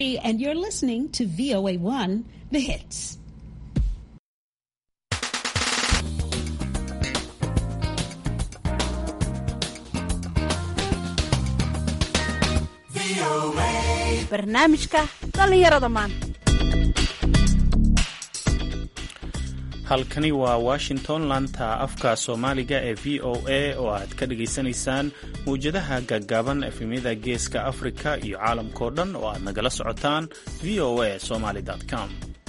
And you're listening to VOA1, The Hits. barnaamijka dhallinyarada maanta halkani waa washington laanta afka soomaaliga ee v o a oo aad ka dhagaysanaysaan mawjadaha gaggaaban efemyada geeska afrika iyo caalamkao dhan oo aad nagala socotaan v o a somaly com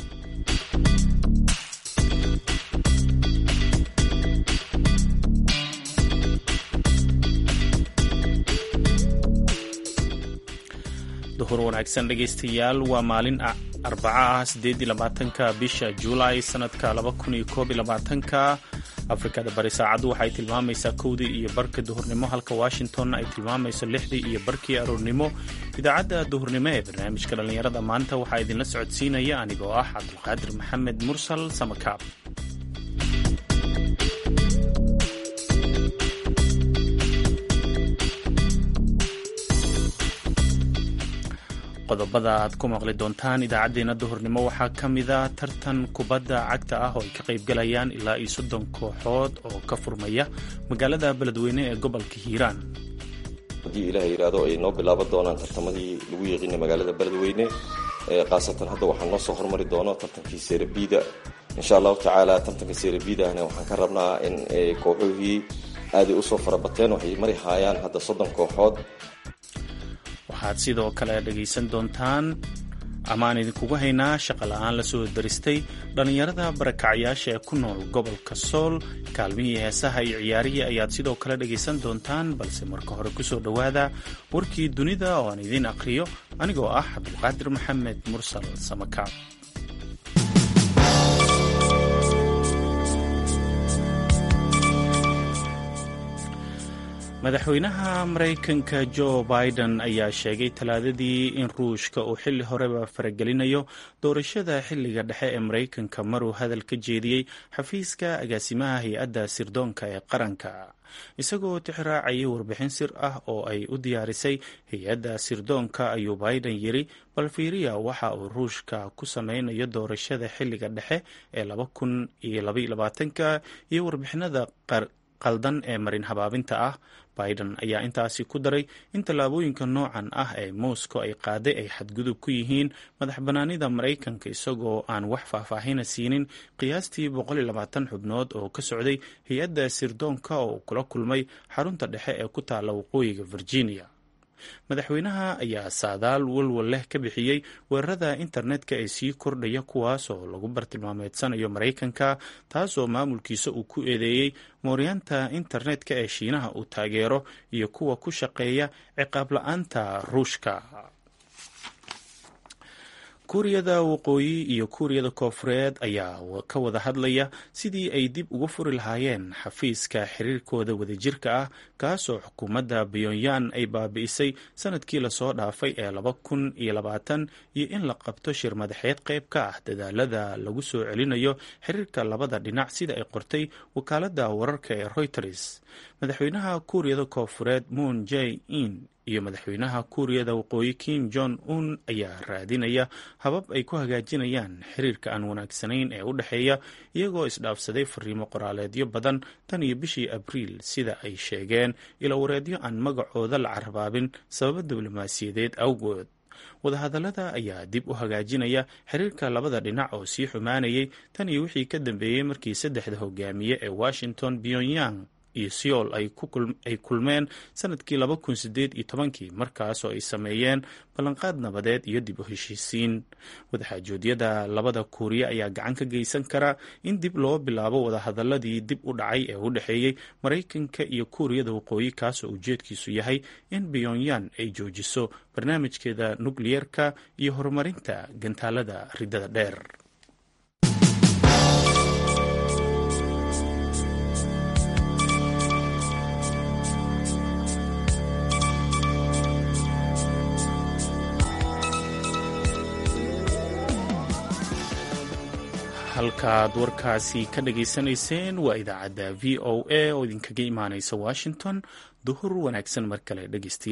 duhur wanaagsan dhegaystayaal waa maalin arbaca ah sideedii labaatanka bisha juulaay sanadka laba kun iyo koob iyo labaatanka afrikada bari saacaddu waxay tilmaamaysaa kowdii iyo barka duhurnimo halka washingtonna ay tilmaamayso lixdii iyo barkii aroornimo idaacadda duhurnimo ee barnaamijka dhallinyarada maanta waxaa idinla socodsiinaya anigoo ah cabdulqaadir maxamed mursal samakaab qodobada aad ku maqli doontaan idaacaddeenna duhurnimo waxaa ka mida tartan kubadda cagta ah oo ay ka qaybgalayaan ilaa iyo soddon kooxood oo ka furmaya magaalada beledweyne ee gobolka hiiraan haddii ilaah yidhaahdo ay noo bilaaban doonaan tartamadii lagu yeeqinay magaalada beledweyne khaasatan hadda waxaa noo soo hormari doono tartankii seerabiida insha allahu tacaala tartanka seerabiidahna waxaan ka rabnaa in kooxuhii aaday usoo farabateen waxay mari haayaan hadda soddon kooxood waxaad sidoo kale dhegaysan doontaan amaan idinkugu haynaa shaqa la-aan la soo daristay dhallinyarada barakacyaasha ee ku nool gobolka sool kaalmihii heesaha iyo ciyaarihii ayaad sidoo kale dhegaysan doontaan balse marka hore kusoo dhowaada warkii dunida oo aan idiin aqhriyo anigoo ah cabdulqaadir maxamed mursal samakaab madaxweynaha maraykanka jo biden ayaa sheegay talaadadii in ruushka uu xilli horeba faragelinayo doorashada xilliga dhexe ee maraykanka maruu hadal ka jeediyey xafiiska agaasimaha hay-adda sirdoonka ee qaranka isagoo tixraacayay warbixin sir ah oo ay u diyaarisay hay-adda sirdoonka ayuu biden yiri bal fiiriya waxa uu ruushka ku sameynayo doorashada xilliga dhexe ee laba kun iyo labaiyo labaatanka iyo warbixinada qaldan ee marin habaabinta ah biden ayaa intaasi ku daray in tallaabooyinka noocan ah ee moscow ay qaaday ay xadgudub ku yihiin madax bannaanida maraykanka isagoo aan wax faahfaahina siinin qiyaastii xubnood oo ka socday hay-adda sirdoonka oo kula kulmay xarunta dhexe ee ku taalla waqooyiga virginia madaxweynaha ayaa saadaal walwal leh ka bixiyey weerarada internetka ee sii kordhaya kuwaas oo lagu bartilmaameedsanayo maraykanka taasoo maamulkiisa uu ku eedeeyey mooryaanta internetka ee shiinaha uu taageero iyo kuwa ku shaqeeya ciqaab la-aanta ruushka kuuriyada waqooyi iyo kuuriyada koofureed ayaa ka wada hadlaya sidii ay dib uga furi lahaayeen xafiiska xiriirkooda wadajirka ah kaasoo xukuumadda pyonyan ay baabi'isay sanadkii lasoo dhaafay ee laba kun iyo labaatan iyo in la qabto shir madaxeed qayb ka ah dadaalada lagu soo celinayo xiriirka labada dhinac sida ay qortay wakaaladda wararka ee reuters madaxweynaha kuuriyada koofureed moon j in iyo madaxweynaha kuuriyada waqooyi kim jong un ayaa raadinaya habab ay ku hagaajinayaan xiriirka aan wanaagsanayn ee u dhexeeya iyagoo isdhaafsaday fariimo qoraaleedyo badan tan iyo bishii abriil sida ay sheegeen ilowareedyo aan magacooda la carabaabin sababo diblomaasiyadeed awgood wadahadallada ayaa dib u hagaajinaya xiriirka labada dhinac oo sii xumaanayay tan iyo wixii ka dambeeyey markii saddexda hogaamiye ee washington pyongyang iyo seoul ay kulmeen sanadkii laba kun sideed iyo tobankii markaasoo ay sameeyeen ballanqaad nabadeed iyo dib u heshiisiin wadaxaajoodyada labada kuuriya ayaa gacan ka geysan kara in dib loo bilaabo wadahadaladii dib u dhacay ee u dhexeeyey maraykanka iyo kuuriyada waqooyi kaasoo ujeedkiisu yahay in pyonyan ay joojiso barnaamijkeeda nukliyeerka iyo horumarinta gantaalada ridada dheer halkaad warkaasi ka dhageysanayseen waa idaacadda v o a oo idinkaga imaaneysa washington duhur wanaagsan mar kale dhegeystayaal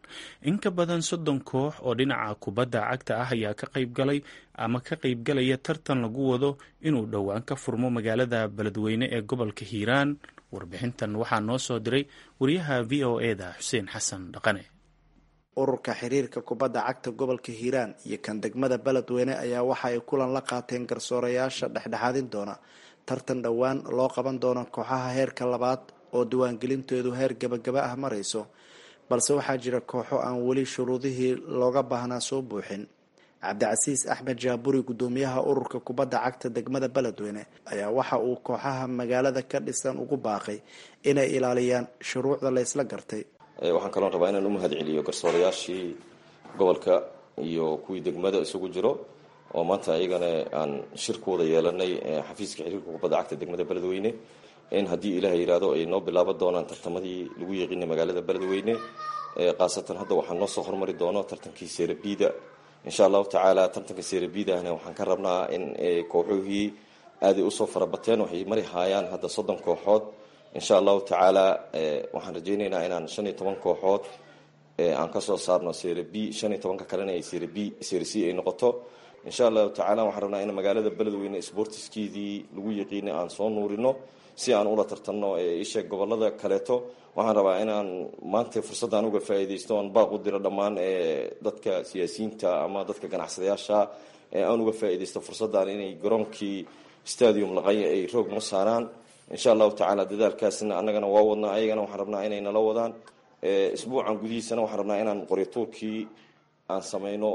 in ka badan soddon koox oo dhinaca kubadda cagta ah ayaa ka qaybgalay ama ka qaybgalaya tartan lagu wado inuu dhowaan ka furmo magaalada beledweyne ee gobolka hiiraan warbixintan waxaa noo soo diray wariyaha v o eda xuseen xasan dhaqane ururka xiriirka kubadda cagta gobolka hiiraan iyo kan degmada beledweyne ayaa waxa ay kulan la qaateen garsoorayaasha dhexdhexaadin doona tartan dhowaan loo qaban doono kooxaha heerka labaad oo diiwaangelinteedu heer gabagaba ah marayso balse waxaa jira kooxo aan weli shuruudihii looga baahnaa soo buuxin cabdicasiis axmed jaaburi guddoomiyaha ururka kubadda cagta degmada beledweyne ayaa waxa uu kooxaha magaalada ka dhisan ugu baaqay inay ilaaliyaan shuruucda la ysla gartay waxaan kaloon rabaa inaan u mahad celiyo garsoorayaashii gobolka iyo kuwii degmada isugu jiro oo maanta ayagana aan shirkooda yeelanay xafiiska xiriirka kubadda cagta degmada beledweyne in haddii ilaah yidhaahdo ay noo bilaaban doonaan tartamadii lagu yeeqinay magaalada beledweyne khaasatan hadda waxaa noo soo hormari doono tartankii seerabiida insha allahu tacaala tartanka seerabiidahna waxaan ka rabnaa in kooxuhii aaday usoo farabateen waxay mari haayaan hadda soddon kooxood insha allahu tacaala waxaan rajaynaynaa inaan shan iyo toban kooxood aan kasoo saarno sera b shan iyo tobanka kalena ay sera b sera c ay noqoto insha allahu tacala waxaan rabnaa in magaalada beledweyne sportiskeedii lagu yaqiinay aan soo nuurino si aan ula tartanno isheeg gobolada kaleeto waxaan rabaa inaan maanta fursaddan uga faa'iidaysto aan baaq u diro dhammaan dadka siyaasiyiinta ama dadka ganacsadayaasha aan uga faa'iidaysto fursaddan inay garoonkii stadium laqanya ay roog noo saaraan insha allahu tacaala dadaalkaasna annagana waa wadnaa ayagana waxaan rabnaa inay nala wadaan isbuucan gudihiisana waxaan rabnaa inaan qoryatuurkii aan samayno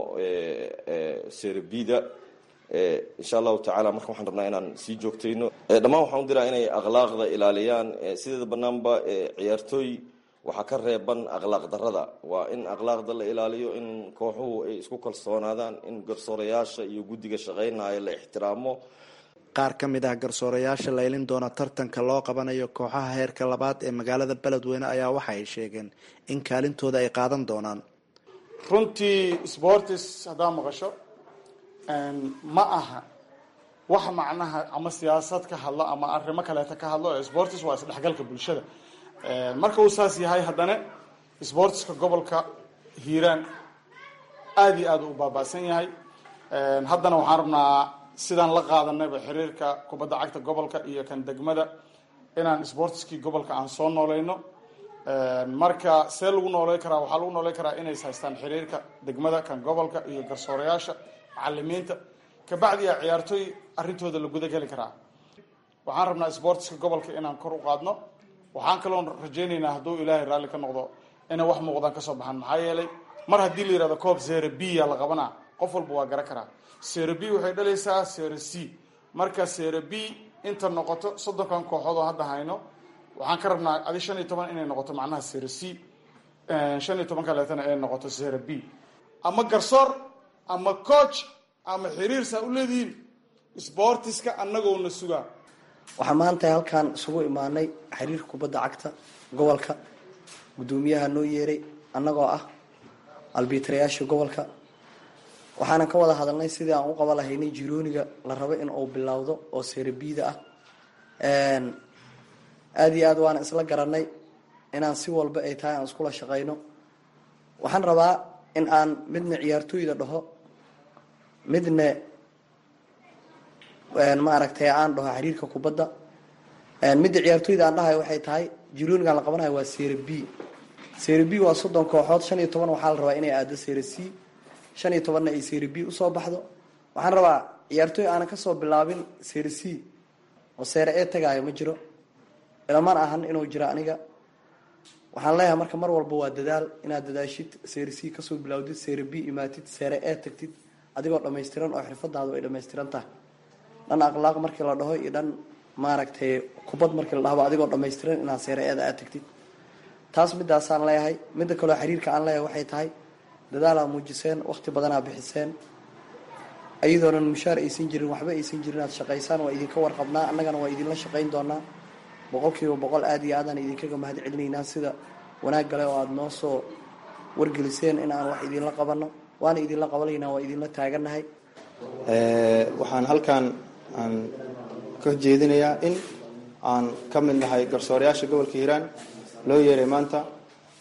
serabida insha allahu tacala marka waxaan rabnaa inaan sii joogtayno dhammaan waxaan u diraa inay akhlaaqda ilaaliyaan sideeda banaanba ciyaartooy waxaa ka reeban akhlaaq darada waa in akhlaaqda la ilaaliyo in kooxuhu ay isku kalsoonaadaan in garsoorayaasha iyo guddiga shaqaynaya la ixtiraamo qaar ka mid ah garsoorayaasha laylin doona tartanka loo qabanayo kooxaha heerka labaad ee magaalada beledweyne ayaa waxa ay sheegeen in kaalintooda ay qaadan doonaan runtii sportis haddaa maqasho ma aha wax macnaha ama siyaasad ka hadlo ama arrimo kaleeta ka hadlo sportis waa isdhexgalka bulshada marka uu saas yahay haddana sportiska gobolka hiiraan aada iyo aada u baaba'san yahay haddana waxaan rabnaa sidaan la qaadanayba xiriirka kubadda cagta gobolka iyo kan degmada inaan sportiskii gobolka aan soo noolayno marka see lagu nooley karaa waxaa lagu nooley karaa inays haystaan xiriirka degmada kan gobolka iyo garsoorayaasha macalimiinta kabacdiya ciyaartooy arrintooda la guda geli karaa waxaan rabnaa sportiska gobolka inaan kor u qaadno waxaan kaloon rajaynaynaa hadduu ilaahay raalli ka noqdo inay wax muuqdaan kasoo baxaan maxaa yeelay mar haddii la yihahdo coob zera b ya la qabanaa qof walba waa garan karaa sera b waxay dhalaysaa sera c marka sera b inta noqoto soddonkan kooxood oo hadda hayno waxaan ka rabnaa adi shan iyo toban inay noqoto macnaha sera c shan iyo toban kaleetana ay noqoto sera b ama garsoor ama coach ama xiriir saa u leedihiin sportiska annagoona sugaa waxaa maanta halkaan isugu imaanay xiriirka kubadda cagta gobolka guddoomiyaha noo yeeray annagoo ah albiitarayaasha gobolka waxaanan ka wada hadalnay sidii aan u qaba lahaynay jirooniga la rabo in uu bilowdo oo serabiida ah aada iyo aad waana isla garanay inaan si walba ay tahay aan iskula shaqayno waxaan rabaa in aan midna ciyaartooyda dhaho midna maaragtay aan dhaho xiriirka kubadda midda ciyaartooyda aan dhahayo waxay tahay jiroonigaan la qabanayo waa sera b sera b waa soddon kooxood shan iyo toban waxaa la rabaa inay aado sera c shan iyo tobanna ay sera b usoo baxdo waxaan rabaa ciyaartooy aanan kasoo bilaabin sera c oo seere ee tagaayo ma jiro ilaman ahan inuu jiro aniga waxaan leeyahay marka mar walba waa dadaal inaad dadaashid sera c kasoo bilawdid sera b imaatid seere ee tagtid adigoo dhammaystiran oo xirfadaadu ay dhammaystiran tahay dhan akhlaaq markii la dhaho iyo dhan maaragtay kubad markii la dhahaba adigoo dhammaystiran inaad seere eeda aad tagtid taas midaasaan leeyahay midda kaleo xiriirka aan leeyahay waxay tahay dadaalaa muujiseen waqti badanaa bixiseen iyadoonan mushaar aysan jirin waxba aysan jirin aad shaqaysaan waa idinka warqabnaa annagana waa idinla shaqayn doonaa boqol kiiba boqol aada iyo aadaan idinkaga mahad celinaynaa sida wanaag gale oo aada noo soo wargeliseen in aan wax idinla qabanno waana idinla qabanaynaa waa idinla taaganahay waxaan halkan aan ka jeedinayaa in aan ka mid nahay garsoorayaasha gobolka hiiraan loo yeeray maanta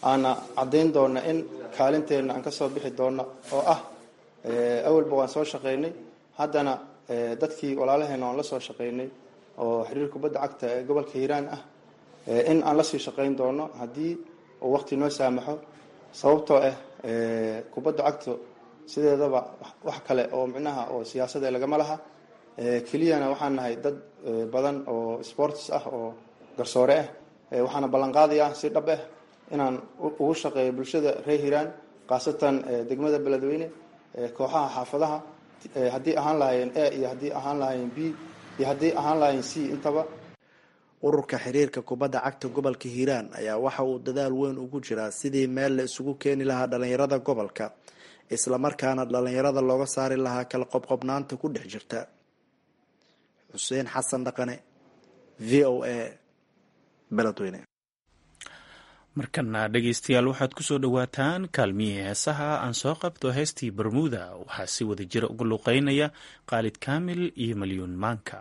aana caddayn doona in kaalinteenna aan ka soo bixi doono oo ah awalba waan soo shaqaynay haddana dadkii walaalaheena waan la soo shaqaynay oo xiriir kubadda cagta ee gobolka hiiraan ah in aan lasii shaqayn doono haddii uu waqti noo saamaxo sababtoo ah kubadda cagto sideedaba wax kale oo micnaha oo siyaasada lagama laha keliyana waxaan nahay dad badan oo sports ah oo garsoore ah waxaana ballanqaadayaa si dhab ah inaan ugu shaqeeyo bulshada reer hiiraan khaasatan degmada beledweyne kooxaha xaafadaha haddii ahaan lahaayeen a iyo haddii ahaan lahaayeen b iyo haddii ahaan lahaayeen c intaba ururka xiriirka kubadda cagta gobolka hiiraan ayaa waxa uu dadaal weyn ugu jiraa sidii meel la isugu keeni lahaa dhalinyarada gobolka islamarkaana dhalinyarada looga saari lahaa kala qobqobnaanta ku dhex jirta xuseen xasan dhaqane v o a beledweyne markana dhegaystayaal waxaad kusoo dhowaataan kaalmihii heesaha aan soo qabto heestii bermuda waxaa si wada jira uga luqeynaya khaalid kaamil iyo malyuun maanka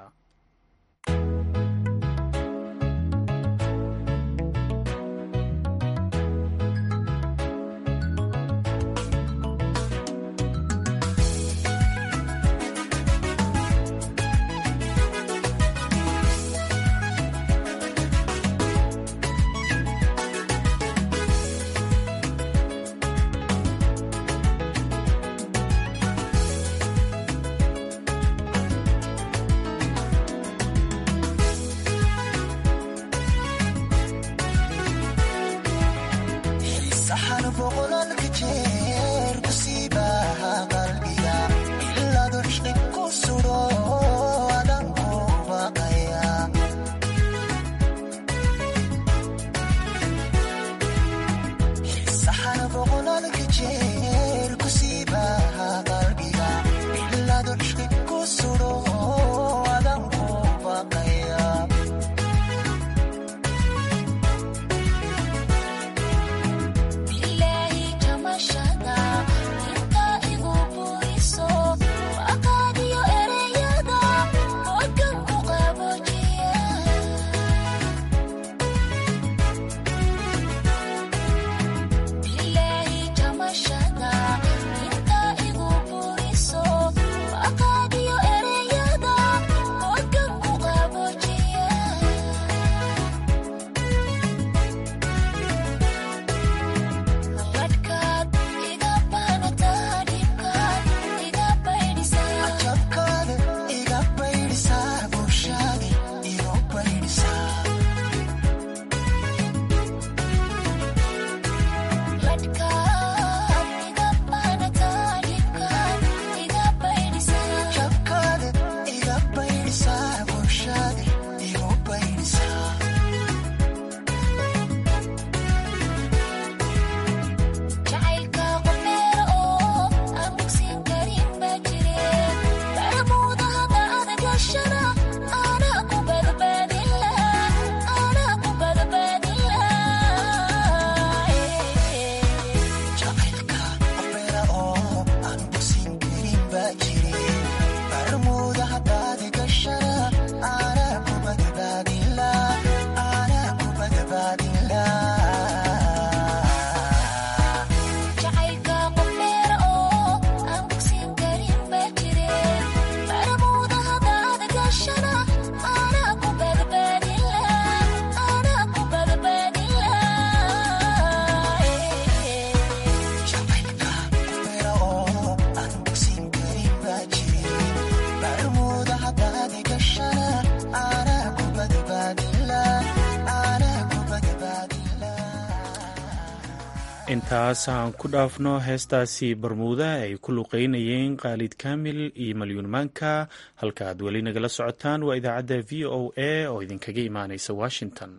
intaas aan ku dhaafno heestaasi barmuuda ay ku luqeynayeen khaalid kaamil iyo malyuun maanka halka aad weli nagala socotaan waa idaacadda v o a oo idinkaga imaaneysa washington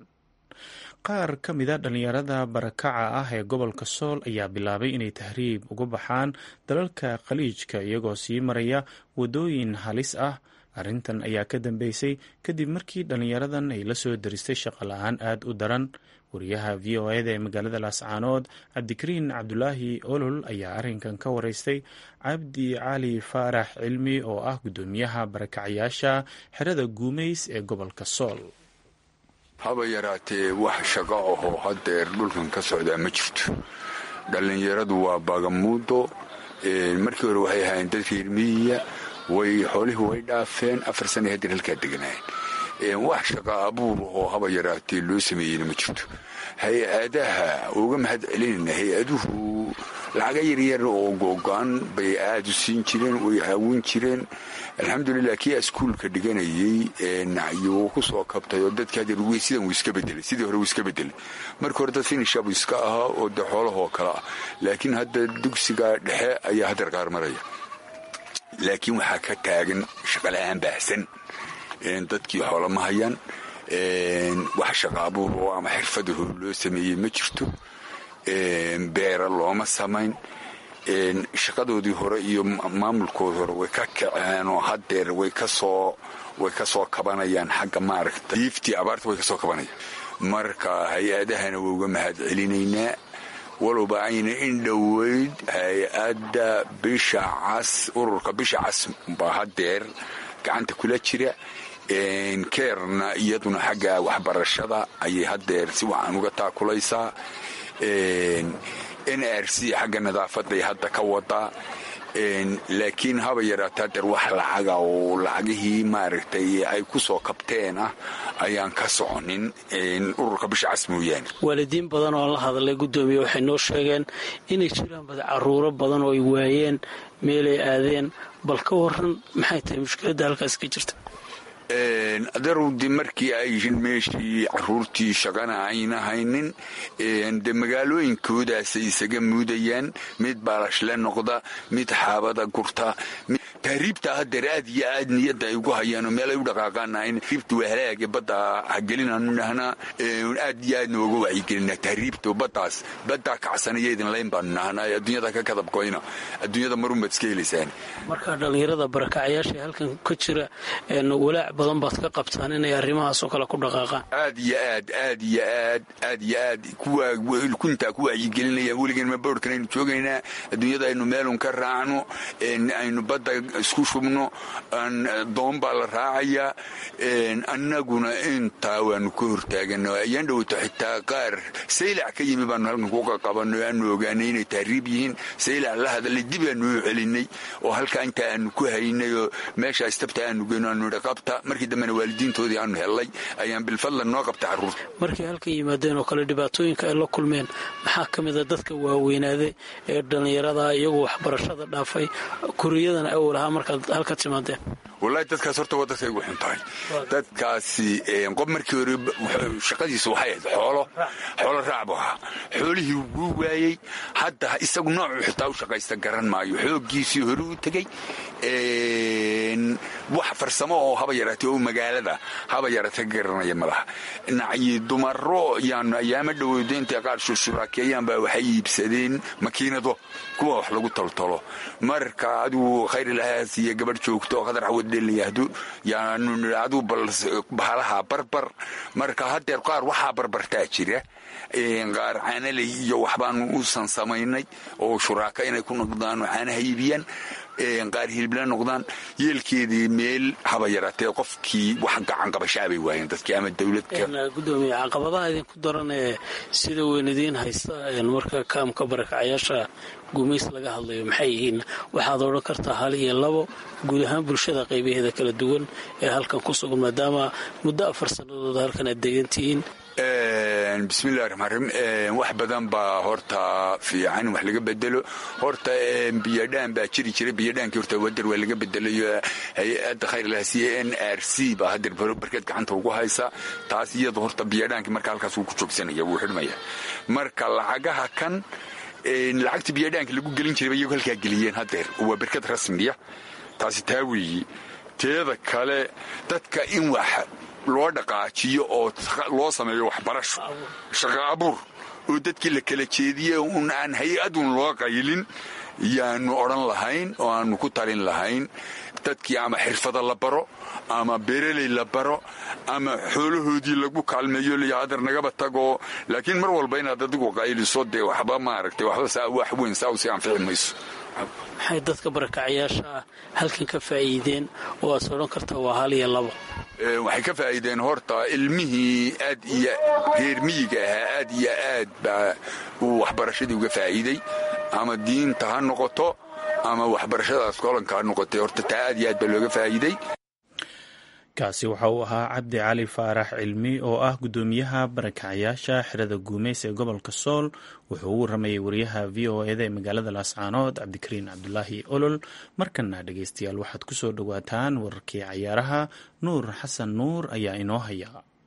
qaar ka mida dhallinyarada barakaca ah ee gobolka sool ayaa bilaabay inay tahriib uga baxaan dalalka khaliijka iyagoo sii maraya waddooyin halis ah arrintan ayaa ka dambeysay kadib markii dhallinyaradan ay la soo daristay shaqo la-aan aada u daran wariyaha v o eda ee magaalada laascaanood cabdikariin cabdulaahi olol ayaa arrinkan ka wareystay cabdi cali faarax cilmi oo ah guddoomiyaha barakacayaasha xerada guumeys ee gobolka sool haba yaraatee wax shaqo ahoo hadeer dhulkan ka socdaa ma jirto dhallinyaradu waa bagamuudo markii hore waxay ahaayeen dad reer miyiya way xoolihii way dhaafeen afar sana hadeer halkaa deganaayeen wax shaqa abuur oo haba yaraatee loo sameeyeyna ma jirto hay-adaha uga mahad celinayna hay-aduhu lacaga yaryar oo googo-an bay aada u siin jireen way caawin jireen alxamdulilah kii iskuulka dhiganayey nacyo ku soo kabtay oo dadka hadeer sidan wuu iska bedelay sidii hore wuu iska bedelay marka hore dad finishabu iska ahaa oo de xoolahoo kale ah laakiin hadda dugsiga dhexe ayaa hadeer qaar maraya laakiin waxaa ka taagan shaqala-aan baahsan dadkii xoolo ma hayaan wax shaqa abuur oo ama xirfadaho loo sameeyey ma jirto beera looma samayn shaqadoodii hore iyo maamulkoodii hore way ka kaceen oo hadeer way kasoo way ka soo kabanayaan xagga maaragta diiftii abaarta way ka soo kabanayaan marka hay-adahana waa uga mahad celinaynaa walowba ayna in dhoweyd hay-adda bisha cas ururka bisha cas baa hadeer gacanta kula jira keerna iyaduna xagga waxbarashada ayay hadeer si wacan uga taakulaysaa n r c xagga nadaafaday hadda ka wadaa laakiin haba yaraata hadeer wax lacaga oo lacagihii maaragtay ay ku soo kabteen ah ayaan ka soconin ururka bisha cas mooyaane waalidiin badan oo la hadlay guddoomiye waxay noo sheegeen inay jiraan bada caruuro badan oo ay waayeen meelay aadeen bal ka waran maxay tahay mushkiladda halkaas ka jirta adarowdi markii ay meeshii caruurtii shaqana ayna haynin de magaalooyinkoodaasay isaga muudayaan mid baalashle noqda mid xaabada gurta tahriibta hadeer aad iyo aad niyadda ay ugu hayaanoo meel ay u dhaqaaqaanahayn tahriibta waa halaage badda hagelinaanu dhahnaa aad iyo aadna uga wacyigelinaa tahriibta baddaas baddaa kacsanayaydin layn baanu nahnaa adduunyada ka kadabkoyna adduunyada marunbaad iska helaysaan marka dhallinyarada barakacayaasha halkan ka jira walaac badan baad ka qabtaan inay arrimahaasoo kale ku dhaqaaqaan aad iyo aad aad iyo aad aad iyo aad kuntaa ku wacyigelinayaan weligan ma boorhkan aynu joogaynaa adduunyada aynu meelun ka raacno aynu badda isku shubno doon baa la raacayaa annaguna intaa waanu ka hortaagana ayaan dhowto xitaa qaar saylac ka yimi baanu halkan ku qaqabanay o aanu ogaanay inay tahriib yihiin saylac la hadalay dib aanu u celinay oo halkaa intaa aanu ku haynay oo meesha istabta aanu geyno aanu idha qabta markii dambena waalidiintoodii aanu hellay ayaan bilfadlan noo qabta carruurta markay halkan yimaadeen oo kale dhibaatooyinka ay la kulmeen maxaa ka mid a dadka waaweynaaday ee dhallinyarada iyagoo waxbarashada dhaafay kuriyadana awal ahaa markaad halka timaadeen wallaahi dadkaas horta waa dadkay ugu xun tahay dadkaasi qof markii hore shaqadiisa waxay ahayd xoolo xoolo raac bu ahaa xoolihii wuu waayey hadda isagu noocuu xitaa u shaqaysta garan maayo xooggiisii hore u tegey wax farsamo oo haba yaraatay oo magaalada haba yaraatay ka garanaya ma laha nacyi dumaro yaanu ayaama dhoweydo intay qaar shushuraakeeyaan baa waxay iibsadeen makiinado kuwa wax lagu toltolo marka adigu khayrilahaas iyo gabadh joogto oo qadar cawad dhelayahdo yaanu aduu bahalaha barbar marka hadeer qaar waxaa barbartaa jira qaar caanaley iyo waxbaanu uusan samaynay oo shuraaka inay ku noqdaan oo caanaha iibiyaan qaar hilibla noqdaan yeelkeedii meel haba yaraatee qofkii wax gacan qabashaabay waayeen dadkii ama dowladka gudoomiye caqabadaha idinku daran ee sida weyn idiin haysta marka kaamka barakacayaasha gumays laga hadlayo maxay yihiin waxaad odhan kartaa hal iyo labo guud ahaan bulshada qaybaheeda kala duwan ee halkan ku sugan maadaama muddo afar sannadood halkan aad degantihiin bismillahi raxmaan raxiim wax badan baa horta fiican wax laga bedelo horta biyadhaan baa jiri jiray biyadhaankii horta wader waa laga bedelayo hay-adda khayrlahasiye n r c baa hadeer barkeed gacanta ugu haysa taas iyada horta biyadhaankii marka halkaas wuu ku joogsanaya wuu xidhmaya marka lacagaha kan lacagta biyadhaanka lagu gelin jiray iyagu halkaa geliyeen hadeer waa berked rasmiya taasi taa weeyi teeda kale dadka in wax loo dhaqaajiyo oo loo sameeyo waxbarasho shaqo abuur oo dadkii la kala jeediye un aan hay-adun loo qaylin yaanu odhan lahayn oo aanu ku talin lahayn dadkii ama xirfada la baro ama beereley la baro ama xoolahoodii lagu kaalmeeyo liyo hadar nagaba tagoo laakiin mar walba inaad adigu qayliso dee waxba maaragtay waxba wax weyn saa usi anfici mayso maxay dadka barakacayaasha ah halkan ka faa'iideen oo aad odhan karta waa hal iyo labo waxay ka faa'iideen horta ilmihii aad iyo reer miyiga ahaa aad iyo aad baa uu waxbarashadii uga faa'iiday ama diinta ha noqoto ama waxbarashadaas kolanka ha noqotay horta taa aad iyo aad baa looga faa'iiday kaasi waxa uu ahaa cabdi cali faarax cilmi oo ah guddoomiyaha barakacyaasha xerada guumeys ee gobolka sool wuxuu u waramayay wariyaha v o eda ee magaalada laascaanood cabdikariin cabdulaahi olol markana dhegeystayaal waxaad ku soo dhowaataan wararkii cayaaraha nuur xasan nuur ayaa inoo haya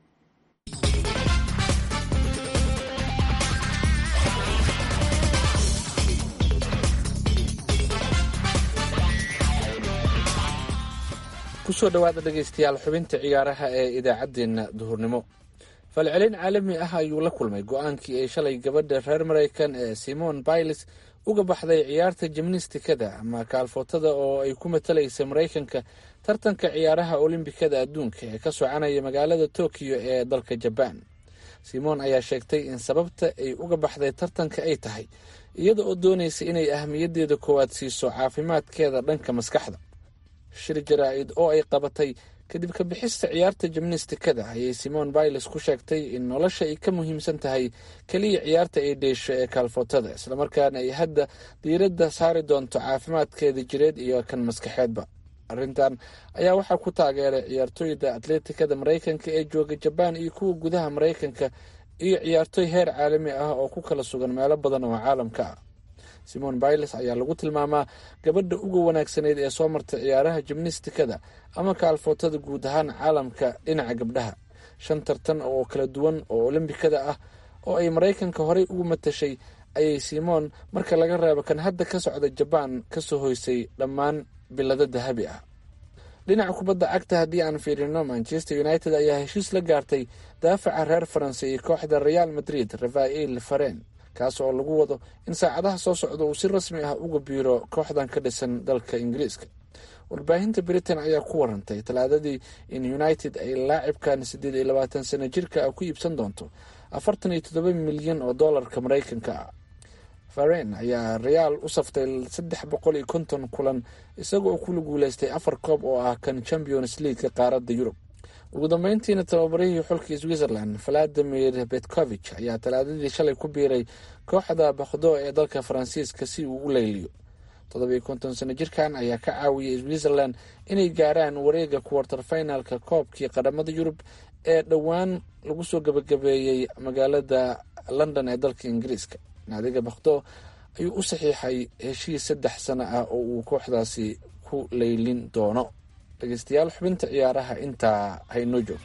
kusoo dhowaada dhegaystayaal xubinta ciyaaraha ee idaacaddeenna duhurnimo falcelin caalami ah ayuu la kulmay go-aankii ay shalay gabadha reer maraykan ee simon biles uga baxday ciyaarta jimnistikada ama kaalfootada oo ay ku matalaysa maraykanka tartanka ciyaaraha olimbikada adduunka ee ka soconaya magaalada tokiyo ee dalka jabaan simon ayaa sheegtay in sababta ay uga baxday tartanka ay tahay iyada oo doonaysa inay ahmiyaddeeda koowaad siiso caafimaadkeeda dhanka maskaxda shir jaraa-id oo ay qabatay kadib ka bixista ciyaarta jimnistikada ayay simon biles ku sheegtay in nolosha ay ka muhiimsan tahay keliya ciyaarta ay dheesho ee kaalfootada islamarkaana ay hadda diiradda saari doonto caafimaadkeeda jireed iyo kan maskaxeedba arrintan ayaa waxaa ku taageeray ciyaartooyda atleetikada maraykanka ee jooga jabaan iyo kuwa gudaha maraykanka iyo ciyaartooy heer caalami ah oo ku kala sugan meelo badan oo caalamka ah simon biles ayaa lagu tilmaamaa gabadha uga wanaagsaneyd ee soo martay ciyaaraha jimnistikada ama kaalfootada guud ahaan caalamka dhinaca gabdhaha shan tartan oo kala duwan oo olimbikada ah oo ay maraykanka horey ugu matashay ayay simon marka laga reebo kan hadda ka socda jabaan kasoo hoysay dhammaan bilado dahabi ah dhinaca kubadda cagta haddii aan fiirino manchester united ayaa heshiis la gaartay daafaca reer faransa iyo kooxda real madrid rafael faren kaas oo lagu wado in saacadaha soo socda uu si rasmi ah uga biiro kooxdan ka dhisan dalka ingiriiska warbaahinta britain ayaa ku warantay talaadadii in united ay laacibkan siddeed iyo labaatan sano jirka ah ku iibsan doonto afartan iyo toddoba milyan oo doolarka maraykanka ah faren ayaa reaal u saftay saddex boqol iyo konton kulan isaga oo kula guuleystay afar koob oo ah kan champions leagueka qaaradda yurub ugu dambeyntiina tababarihii xulkii switzerland valadimir betcovich ayaa talaadadii shalay ku biiray kooxda bakhdo ee dalka faransiiska si uu u leyliyo toddobiyo konton sano jirkan ayaa ka caawiyay switzerland inay gaaraan wareega kuwartar finalka koobkii qadhamada yurub ee dhowaan lagu soo gabagabeeyey magaalada london ee dalka ingiriiska naadiga bakhdo ayuu u saxiixay heshiis saddex sano ah oo uu kooxdaasi ku leylin doono dhegeystayaal xubinta ciyaaraha intaa haynoo joog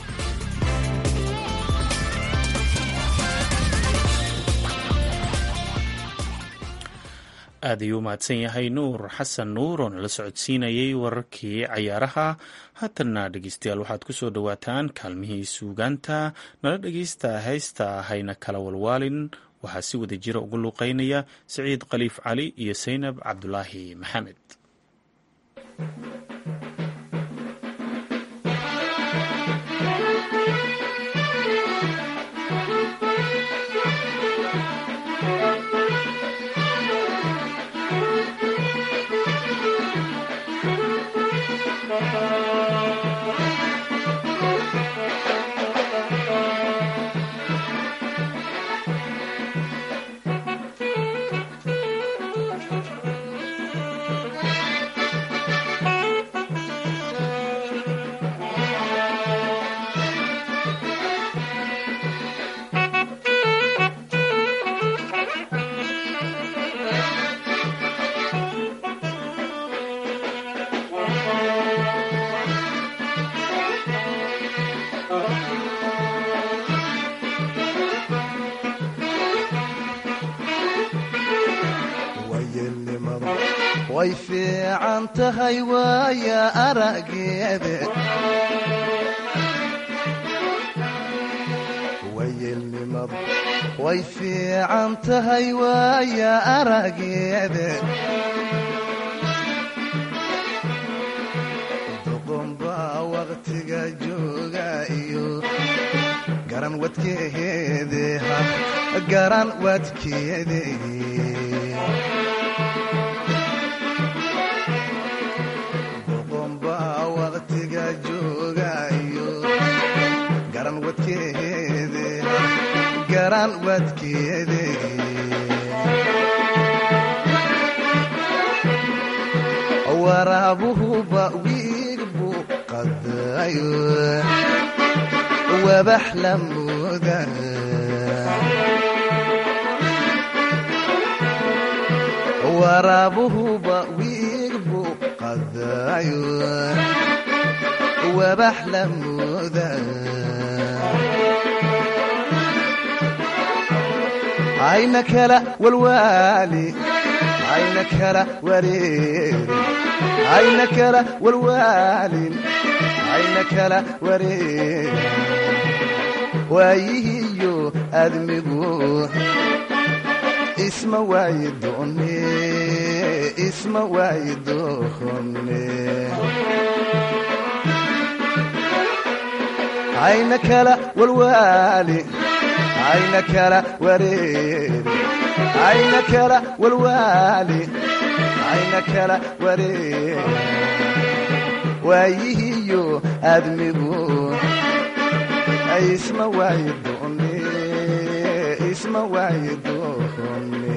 aad ayuu u mahadsan yahay nuur xasan nuur oo nala socodsiinayay wararkii cayaaraha haatanna dhegeystayaal waxaad ku soo dhowaataan kaalmihii suugaanta nala dhegeysta haysta hayna kala walwaalin waxaa si wada jira ugu luuqeynaya siciid khaliif cali iyo saynab cabdulaahi maxamed way fiican tahay waaya arageede wayelnimadu way fiican tahay waaya arageede doqonbaa waqtiga jooga iyo garan wadkeede garan wadkeede joogayo garan wadkeede garan wadkeede waraabuhuba wiig buu qadayo wabax la mooda waraabuhuba wiig buu qadayo wabax la mooda ayna kala walwaali ayna kala wareeri ayna kala walwaalin ayna kala wareeri waayihiyo admigu isma waayi doone isma waayi doone ayna kala walwaali ayna kala wareeri ayna kala walwaali ayna kala wareeri waayihiyo admigu isma waayi doone isma waayi doone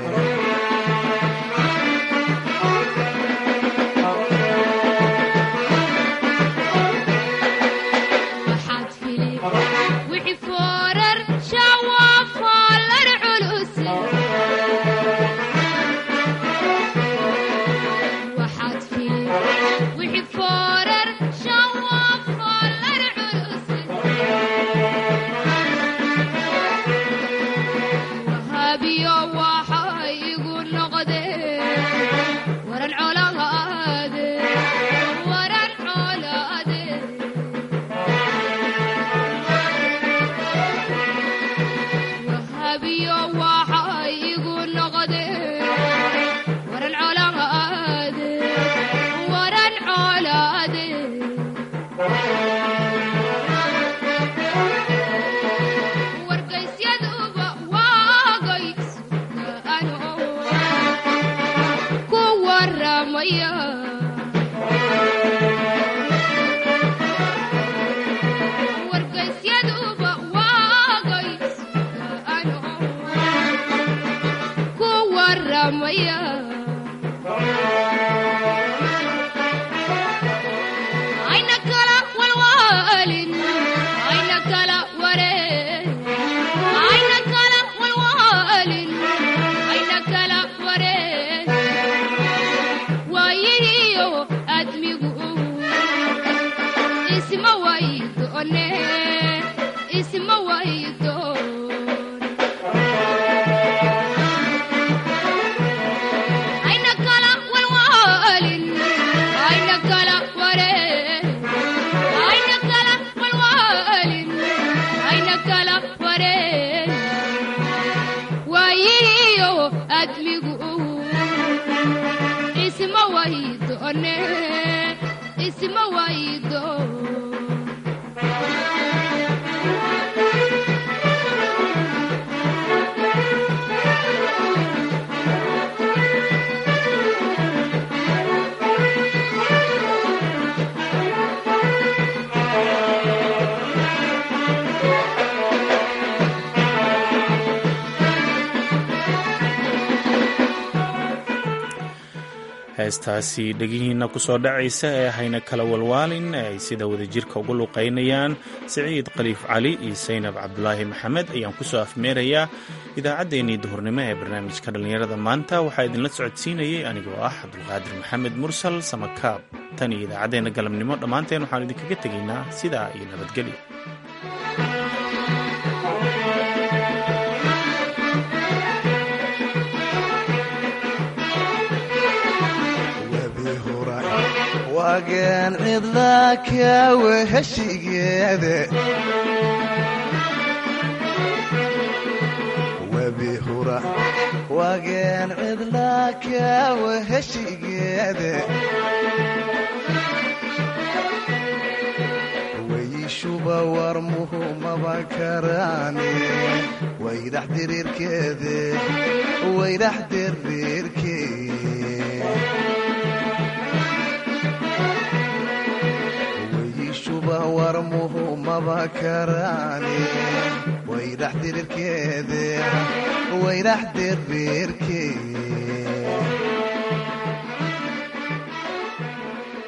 heestaasi dhegihiina kusoo dhacaysa ee hayna kala walwaalin ee ay sida wadajirka ugu luqaynayaan siciid khaliif cali iyo saynab cabdulaahi maxamed ayaan kusoo afmeerayaa idaacaddeenii duhurnimo ee barnaamijka dhallinyarada maanta waxaa idinla socodsiinayay anigoo ah cabdulqaadir maxamed mursal samakaab tan iyo idaacaddeenna galabnimo dhammaanteen waxaan idinkaga tegaynaa sidaa iyo nabadgelyo wagan cidla kawa heshigeeda webi hura wagan cidla kawa heshigeeda weyishuba warmuhu maba karaane waydax diriirkeede waydax diriirkee maba karaane wayrax dirirkeede wayrax dirirkeede